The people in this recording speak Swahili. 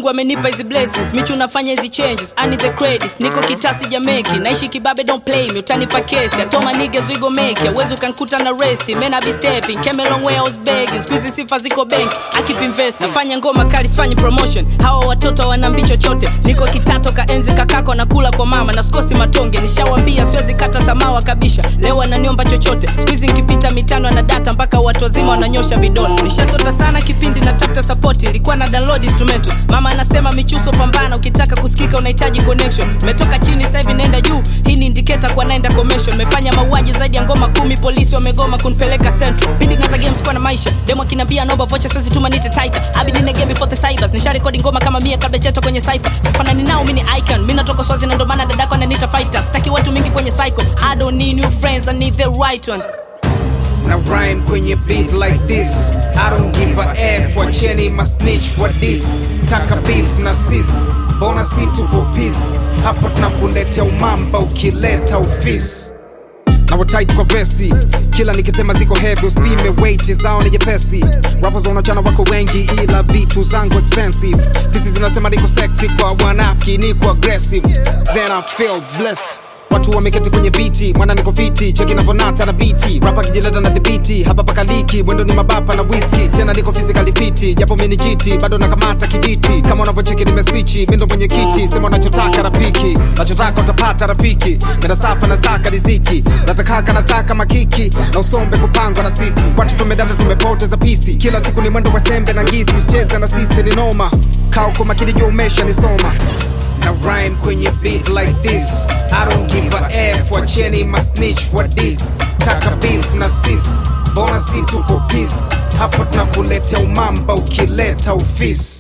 mungu amenipa hizi blessings michu unafanya hizi changes I need the credits niko kitasi jameki naishi kibabe don't play me utanipa kesi atoma niggas we go make it wezi ukankuta na resti man I be stepping came a long way I was begging squeezy sifa ziko bank I keep investing nafanya ngoma kali sifanyi promotion hawa watoto wanambi chochote niko kitato ka enzi kakako nakula kwa mama na sikosi matonge nishawambia siwezi kata tamaa wakabisha leo wananiomba chochote squeezy nkipita mitano na data mpaka watu wazima wananyosha vidole nishasota sana kipindi natafuta support ilikuwa na download instrumental mama anasema michuso pambana ukitaka kusikika unahitaji connection metoka chini sasa hivi naenda juu hii ni indicator kwa naenda commercial mefanya mauaji zaidi ya ngoma kumi polisi wamegoma kunipeleka central pindi naza games kwa na maisha demo kinambia naomba vocha siwezi tuma nite tighter abidi ne game before the cybers nisha rekodi ngoma kama mia kabla cheto kwenye cypher sifanani nao mimi ni icon mimi natoka swazi na ndo maana dadako ananiita fighter sitaki watu mingi kwenye cycle i don't need new friends i need the right one na rhyme kwenye beat like this I don't give a F wacheni masnitch wa this taka beef na sis bona si tuko peace hapa tunakuletea umamba ukileta ufisi na watait kwa vesi kila nikitema ziko heavy usipime weight zao ni jepesi rappers wanachana wako wengi ila vitu zangu expensive pisi zinasema niko sexy kwa wanafiki niko aggressive then I feel blessed watu wameketi kwenye viti mwana niko fiti cheki navonata na viti rapa kijileta na dhibiti hapa pakaliki mwendo ni mabapa na whisky tena niko physically fiti japo mini jiti bado nakamata kijiti kama unavyocheki nimeswichi mindo mwenye kiti sema unachotaka rafiki nachotaka utapata rafiki menda safa na saka riziki nathakaka nataka makiki na usombe kupangwa na sisi watu tumedata tumepoteza pisi kila siku ni mwendo wa sembe na ngisi usicheze na sisi ni noma kaa uko makini juu umesha nisoma na rhyme kwenye beat like this I don't give a F wacheni masnitch wa this taka beef na sis bona si tuko peace hapa tunakuletea umamba ukileta ufisi